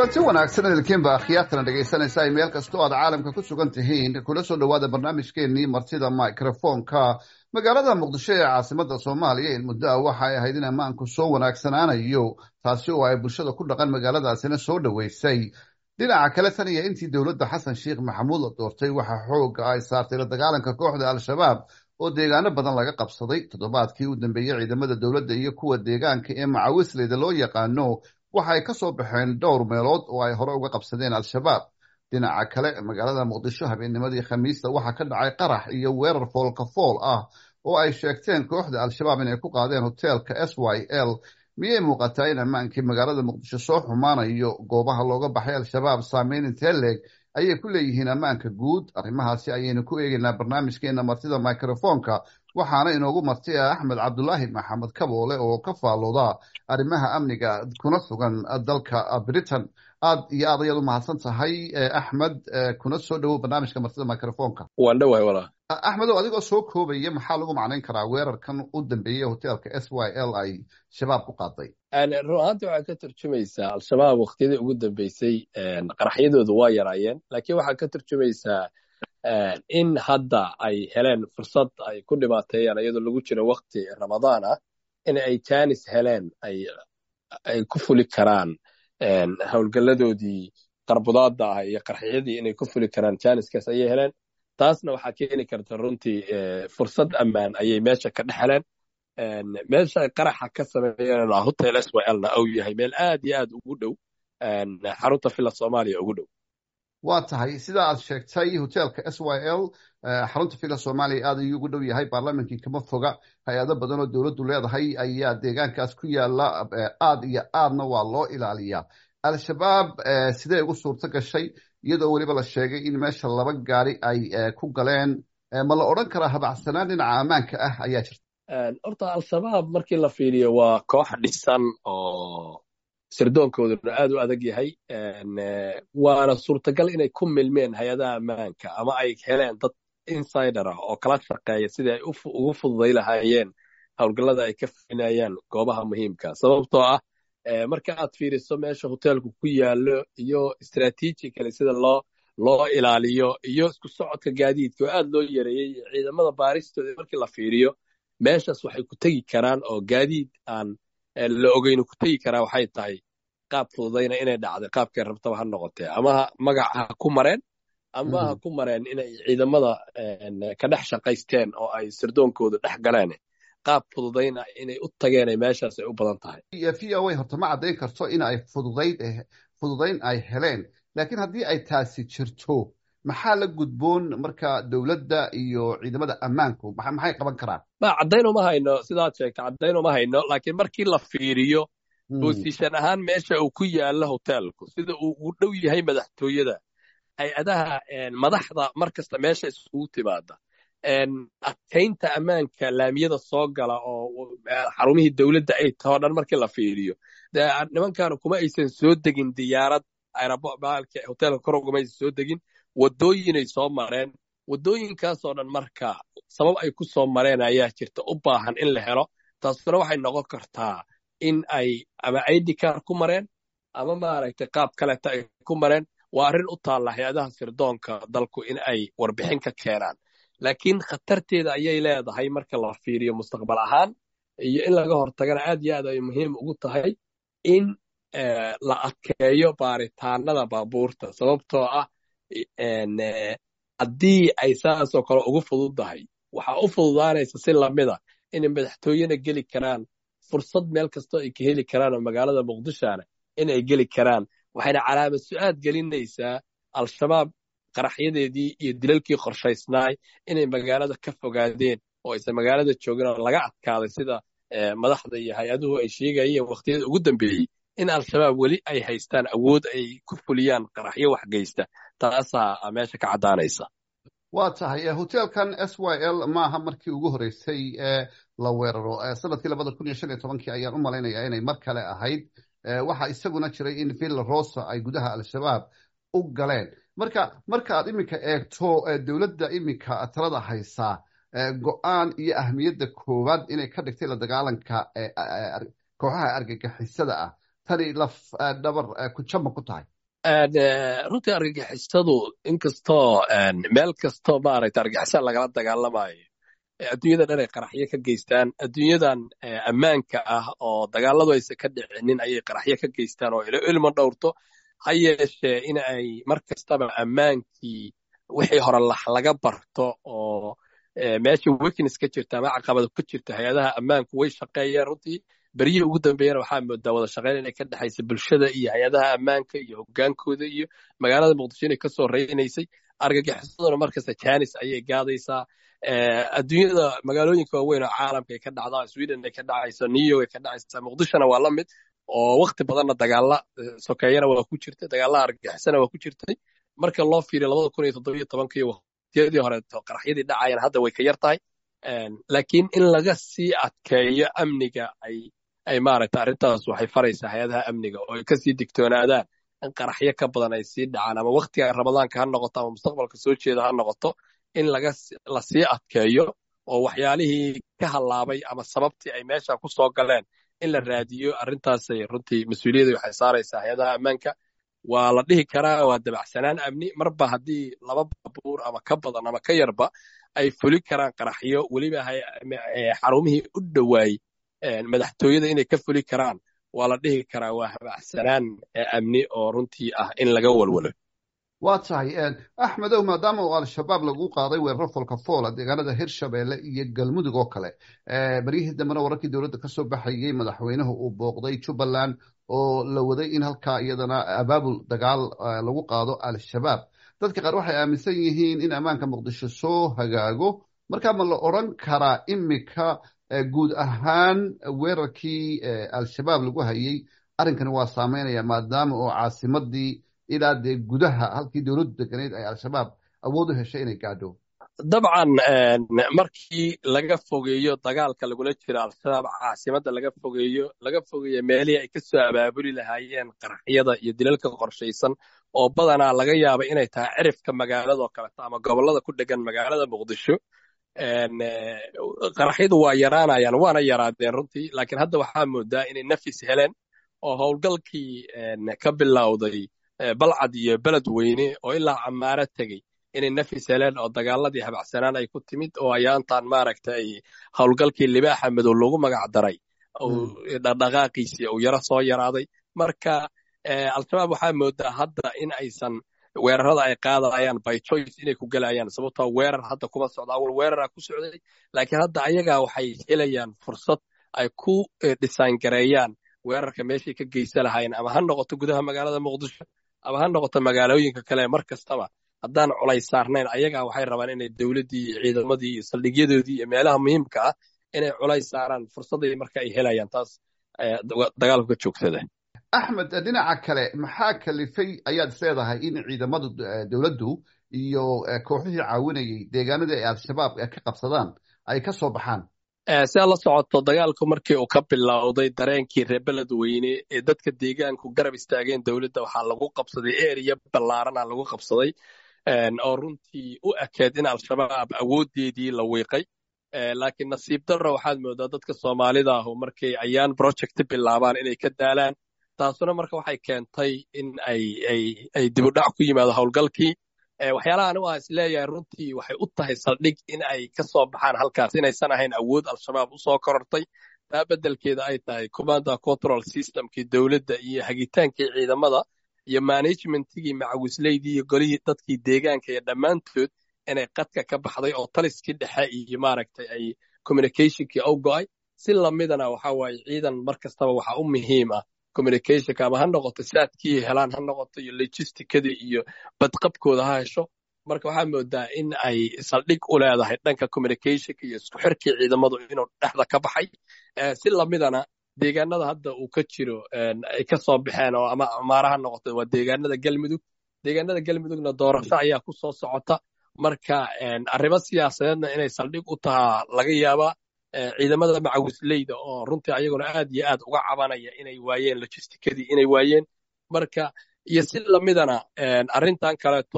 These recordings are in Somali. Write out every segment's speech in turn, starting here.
kulanti wanaagsan idinkiinba akhyaartana dhegaysanaysa ay meel kasta oo aad caalamka ku sugan tihiin kula soo dhowaada barnaamijkeenii martida microfonka magaalada muqdisho ee caasimada soomaaliya in muddo ah waxa ay ahayd in ammaanku soo wanaagsanaanayo taasi oo ay bulshada ku dhaqan magaaladaasina soo dhoweysay dhinaca kale tan iyo intii dowladda xasan sheekh maxamuud la doortay waxaa xooga ay saartay la dagaalanka kooxda al-shabaab oo deegaano badan laga qabsaday toddobaadkii u dambeeyey ciidamada dowladda iyo kuwa deegaanka ee macawisleyda loo yaqaano waxa ay ka soo baxeen dhowr meelood oo ay hore uga qabsadeen al-shabaab dhinaca kale magaalada muqdisho habeennimadii khamiista waxaa ka dhacay qarax iyo weerar foolka fool ah oo ay sheegteen kooxda al-shabaab inay ku qaadeen hoteelka s y l miyay muuqataa in ammaankii magaalada muqdisho soo xumaanayo goobaha looga baxay al-shabaab saameyn intee leeg ayay ku leeyihiin ammaanka guud arrimahaasi ayaynu ku eegeynaa barnaamijkeena martida microfonka waxaana inoogu marti ah axmed cabdulaahi maxamed kaboole oo ka faalooda arrimaha amniga kuna sugan dalka britain aad iyo aad ayaad u mahadsan tahay axmed kuna soo dhowow barnaamijka martida microfonka waan dhowahay walaa axmedow adigoo soo koobaya maxaa lagu macnayn karaa weerarkan u dambeeyey hoteelka s y l ay shabaab ku qaaday run ahaanti waxay ka turjumaysaa al-shabaab wakhtiyadii ugu dambeysay qaraxyadoodu waa yaraayeen laakiin waxaa ka turjumaysaa in hadda ay heleen fursad ay ku dhibaateeyaan iyadoo lagu jiro wakti ramadaan ah in ay janis heleen ay ku fuli karaan howlgalladoodii qarbudaadda ah iyo qarxiyadii inay ku fuli karaan janiskaas ayay heleen taasna waxaa keeni karta runtii fursad ammaan ayay meesha ka dhex heleen meesha ay qaraxa ka sameeyeen hotel s y lna uu yahay meel aad iyo aad ugu dhow xarunta villa soomaaliya ugu dhow waa tahay sida aad sheegtay hoteelka s y l xarunta villa soomaaliya aad ayuu ugu dhow yahay baarlamankii kama foga hay-ado badan oo dowladdu leedahay ayaa deegaankaas ku yaala aad iyo aadna waa loo ilaaliyaa al-shabaab sidee ugu suurto gashay iyadoo weliba la sheegay in meesha laba gaari ay ku galeen ma la odran karaa habacsanaan dhinaca ammaanka ah ayaa jirta horta al-shabaab markii la fiiriyo waa koox dhisan oo sirdoonkooduna aad u adag yahay waana suurtagal inay ku milmeen hay-adaha ammaanka ama ay heleen dad insider ah oo kala shaqeeya sidii ay ugu fududay lahaayeen howlgallada ay ka finayaan goobaha muhiimka sababtoo ah marka aad fiiriso meesha hoteelku ku yaallo iyo strategically sida loo loo ilaaliyo iyo isku socodka gaadiidka oo aad loo yareeyey ciidamada baaristooda markii la fiiriyo meeshaas waxay ku tegi karaan oo gaadiid aan la ogeyno ku tegi karaa waxay tahay qaab fududayna inay dhacday qaabkay rabtaba ha noqotee ama magac ha ku mareen ama ha ku mareen inay ciidamada ka dhex shaqaysteen oo ay sirdoonkooda dhex galeen qaab fududayna inay u tageenay meeshaas ay u badan tahay v o a horta ma caddayn karto in ay fududayd fududayn ay heleen laakiin haddii ay taasi jirto maxaa la gudboon marka dowladda iyo ciidamada ammaanku maxay qaban karaan ma caddayn uma hayno sidaad sheegta caddayn uma hayno laakiin markii la fiiriyo bosishan ahaan meesha uu ku yaallo hoteelku sida uu u dhow yahay madaxtooyada hay-adaha madaxda mar kasta meesha isugu timaada adkaynta ammaanka laamiyada soo gala oo xarumihii dowladda ay tahoo dhan markii la fiiriyo nimankaanu kuma aysan soo degin diyaarad hoteelka kor uguma aysan soo degin waddooyinay soo mareen waddooyinkaasoo dhan marka sabab ay ku soo mareen ayaa jirta u baahan in la helo taasuna waxay noqon kartaa in ay ama idkar ku mareen ama maaragtay qaab kaleta ay ku mareen waa arrin u taalla hay-adaha sirdoonka dalku in ay warbixin ka keenaan laakiin khatarteeda ayay leedahay marka la fiiriyo mustaqbal ahaan iyo in laga hortagana aad iyo aad ay muhiim ugu tahay in la adkeeyo baaritaanada baabuurta sababtoo ah haddii ay saasoo kale ugu fududdahay waxaa u fududaanaysa si lamida inay madaxtooyena geli karaan fursad meel kastoo ay ka heli karaan oo magaalada muqdishona in ay geli karaan waxayna calaamad su-aad gelinaysaa al-shabaab qaraxyadeedii iyo dilalkii qorshaysnaay inay magaalada ka fogaadeen oo aysan magaalada joogin oo laga adkaaday sida madaxda iyo hay-aduhu ay sheegayeen wakhtiyada ugu dambeeyey in al-shabaab weli ay haystaan awood ay ku fuliyaan qaraxyo wax geysta taasaa meesha ka caddaanaysa waa tahay hoteelkan s y l maaha markii ugu horreysay ee la weeraro sanadkii labada kun iyo shan iyo tobankii ayaan u malaynayaa inay mar kale ahayd waxaa isaguna jiray in villa rosa ay gudaha al-shabaab u galeen marka marka aad iminka eegto dowladda iminka talada haysaa go-aan iyo ahmiyadda koowaad inay ka dhigtay la dagaalanka kooxaha argagixisada ah tani laf dhabar ku jama ku tahay runtii argagixisadu inkastoo meel kastoo maaragta argagixisa lagala dagaalamayo adduunyada dhan ay qaraxyo ka geystaan adduunyadan ammaanka ah oo dagaaladu aysan ka dhicinin ayay qaraxyo ka geystaan oo ilmo dhowrto ha yeeshee in ay mar kastaba ammaankii wixii hore laga barto oo meesha weakness ka jirta ama caqabado ka jirta hay-adaha ammaanku way shaqeeyeen runtii beryihii ugu dambeeyana waxaa moodaa wada shaqeyn inay ka dhexaysa bulshada iyo hay-adaha ammaanka iyo hogaankooda iyo magaalada muqdisho inay kasoo reynaysay argagixisaduna markasta janis ayay gaadaysaa adduunyada magaalooyinka waaweyn oo caalamka ay ka dhacdaa sweden ay ka dhacayso new york ay ka dhacaysa muqdishona waa la mid oo wakti badanna dagaala sokeeyana waa ku jirtay dagaalaha argagixisana waa ku jirtay marka loo fiiriyo labada kun iyo toddobiyo tobankii waqtiyadii horeeto qaraxyadii dhacayana hadda way ka yar tahay laakiin in laga sii adkeeyo amniga ay ay maaragta arrintaas waxay faraysaa hay-adaha amniga oo ay kasii digtoonaadaan in qaraxyo ka badan ay sii dhacaan ama waktiga ramadaanka ha noqoto ama mustaqbalka soo jeeda ha noqoto in laga la sii adkeeyo oo waxyaalihii ka hallaabay ama sababtii ay meesha ku soo galeen in la raadiyo arrintaasay runtii mas-uuliyadda waxay saaraysaa hay-adaha ammaanka waa la dhihi karaa waa dabacsanaan amni marba haddii laba baabuur ama ka badan ama ka yarba ay fuli karaan qaraxyo weliba xarumihii u dhowaayey madaxtooyada inay ka fuli karaan waa la dhihi karaa waa habacsanaan amni oo runtii ah in laga walwalo waa tahay axmedow maadaama uu al-shabaab lagu qaaday weerar folka foola deegaanada hirshabeelle iyo galmudug oo kale beryihii dambena wararkii dowladda ka soo baxayey madaxweynuhu uu booqday jubbaland oo la waday in halkaa iyadana abaabul dagaal lagu qaado al-shabaab dadka qaar waxay aaminsan yihiin in ammaanka muqdisho soo hagaago markaa ma la odran karaa imika guud ahaan weerarkii al-shabaab lagu hayey arrinkani waa saameynaya maadaama oo caasimadii ilaa dee gudaha halkii dowladdu deganeyd ay al-shabaab awood u heshay inay gaadho dabcan markii laga fogeeyo dagaalka lagula jiro al-shabaab caasimadda laga fogeeyo laga fogeeyo meelihii ay ka soo abaabuli lahaayeen qaraxyada iyo dilalka qorshaysan oo badanaa laga yaaba inay tahay cirifka magaaladoo kaleto ama gobollada ku dhegan magaalada muqdisho qaraxyadu waa yaraanayaan waana yaraadeen runtii laakiin hadda waxaa moodaa inay nafis heleen oo howlgalkii ka bilowday balcad iyo beled weyne oo ilaa camaaro tegey inay nafis heleen oo dagaaladii habacsanaan ay ku timid oo ayaantan maaragtay howlgalkii libaaxa madow lagu magac daray dhaqdhaqaaqiisii uu yaro soo yaraaday marka al-shabaab waxaa moodaa hadda in aysan weerarada ay qaadayaan by choice inay ku gelayaan sababtoo weerar hadda kuma socdo awal weerara ku socday laakiin hadda ayagaa waxay helayaan fursad ay ku dhisaan gareeyaan weerarka meeshay ka geysa lahaayeen ama ha noqoto gudaha magaalada muqdisho ama ha noqoto magaalooyinka kale mar kastaba haddaan culays saarnayn ayagaa waxay rabaan inay dowladdii iyo ciidamadii iyo saldhigyadoodii iyo meelaha muhiimka ah inay culays saaraan fursadday marka ay helayaan taas dagaalku ka joogsada axmed dhinaca kale maxaa kalifay ayaad isleedahay in ciidamada dowladdu iyo kooxihii caawinayay deegaanadii ay al-shabaab ka qabsadaan ay ka soo baxaan sidaa la socoto dagaalku markii uu ka bilowday dareenkii reer beled weyne ee dadka deegaanku garab istaageen dowladda waxaa lagu qabsaday eriya ballaarana lagu qabsaday oo runtii u ekeed in al-shabaab awooddeedii la wiiqay laakiin nasiib darro waxaad moodaa dadka soomaalida ahu markay ayaan project bilaabaan inay ka daalaan taasuna marka waxay keentay in ay dibudhac ku yimaado howlgalkii waxyaalaha anigu aan isleeyahay runtii waxay u tahay saldhig in ay ka soo baxaan halkaas inaysan ahayn awood al-shabaab u soo korortay taa beddelkeeda ay tahay commanda control systemkii dowladda iyo hagitaankii ciidamada iyo managementigii macawisleydii iyo golihii dadkii deegaanka iyo dhammaantood inay qadka ka baxday oo taliskii dhexe iyo maaragtay ay communicationkii u go'ay si lamidana waxa waaye ciidan mar kastaba waxa u muhiim ah communicationka ama ha noqoto saadkii helaan ha noqoto iyo logisticadii iyo badqabkooda ha hesho marka waxaa moodaa in ay saldhig u leedahay dhanka communicationka iyo isku xirkii ciidamadu inuu dhexda ka baxay si lamidana deegaanada hadda uu ka jiro ay ka soo baxeen oo ama amaara ha noqoto waa deegaanada galmudug deegaanada galmudugna doorasho ayaa ku soo socota marka arrimo siyaasadeedna inay saldhig u tahaa laga yaabaa ciidamada macawisleyda oo runtii ayaguna aad iyo aad uga cabanaya inay waayeen logisticadii inay waayeen marka iyo si lamidana arrintan kaleeto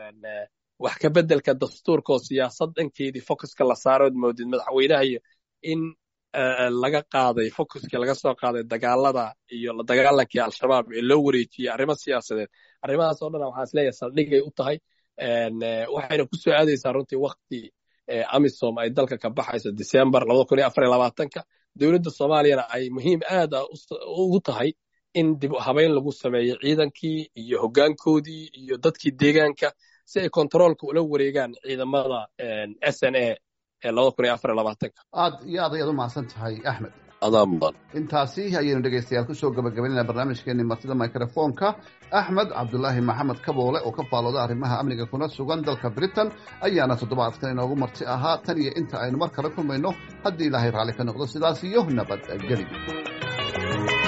wax ka beddelka dastuurka oo siyaasad dhankeedii focuska la saarood moodid madaxweynaha iyo in laga qaaday focuskii laga soo qaaday dagaalada iyo la dagaalankii al-shabaab ee loo wareejiyey arrimo siyaasadeed arrimahaas oo dhan waxaan isleeyahay saldhigay u tahay waxayna ku soo aadaysaa runtii wakti amisom ay dalka ka baxayso december ka dowladda soomaaliyana ay muhiim aad ugu tahay in dib habayn lagu sameeyo ciidankii iyo hoggaankoodii iyo dadkii deegaanka si ay kontaroolka ula wareegaan ciidamada s n a aad iyo aad ayaad u mahadsan tahay axmed adaa mudan intaasi ayaynu dhegaystayaal kusoo gabagabaynayna barnaamijkeenii martida microfonka axmed cabdulaahi maxamed kaboole oo ka faalooda arrimaha amniga kuna sugan dalka britain ayaana toddobaadkan inoogu marti ahaa tan iyo inta aynu mar kale kulmayno haddii ilaahay raalli ka noqdo sidaas iyo nabadgeli